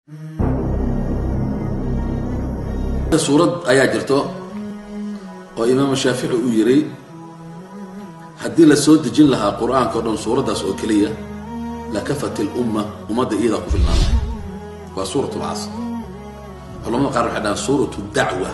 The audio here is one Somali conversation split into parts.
suurad ayaa jirto oo imaamu shaafici uu yiri haddii la soo dejin lahaa qur-aanka o dhan suuraddaas oo keliya lakafat ilumma ummadda iyadaa ku filnaana waa suurat lcasr culamada qaar waxay dhahaan suuratu dacwa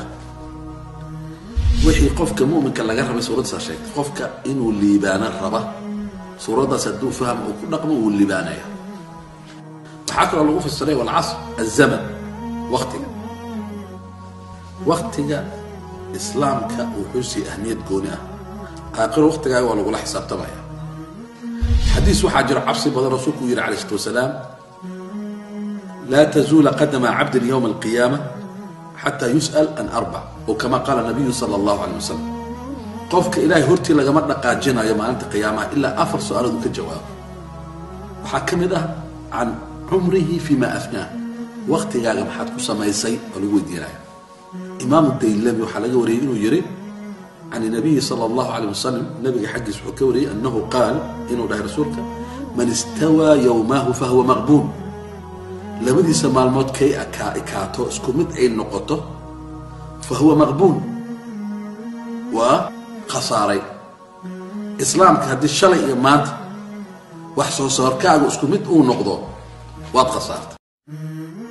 wixii qofka mu'minka laga rabay suuraddaasa sheegtay qofka inuu liibaano raba suuraddaas hadduu fahmo uu ku dhaqmo wuu liibaanaya waxaa kaloo lagu fasiray walcasr azaman waktiga waktiga islaamka wuxuu sii ahmiyad gooni ah aakhiro waktigaaga waa lagula xisaabtamaya xadiis waxaa jiro cabsi badan rasuulku uu yihi alayh islat wasalaam laa tazuula qadama cabdin yowma alqiyaama xataa yus'al an arbac oo kama qaala nabiyu sala allahu calay wasalam qofka ilaahay hortii lagama dhaqaajinayo maalinta qiyaamaha ilaa afar su-aalood uu ka jawaabo waxaa ka mid ah can cumrihi fima afnaah waktigaaga maxaad ku samaysay oo lagu weydiinaya imaamu daylami waxaa laga wariyey inuu yiri can nabiyi sala allahu alayh wasalam nabiga xaggiis wuxuu ka wariyey annahu qaal inuu dhahay rasuulka man istawaa yowmahu fahuwa maqbuun labadiisa maalmood kay ekaato isku mid ay noqoto fa huwa maqbuun waa khasaaray islaamka haddii shalay iyo maanta wax soo saarkaagu isku mid uu noqdo waad khasaartay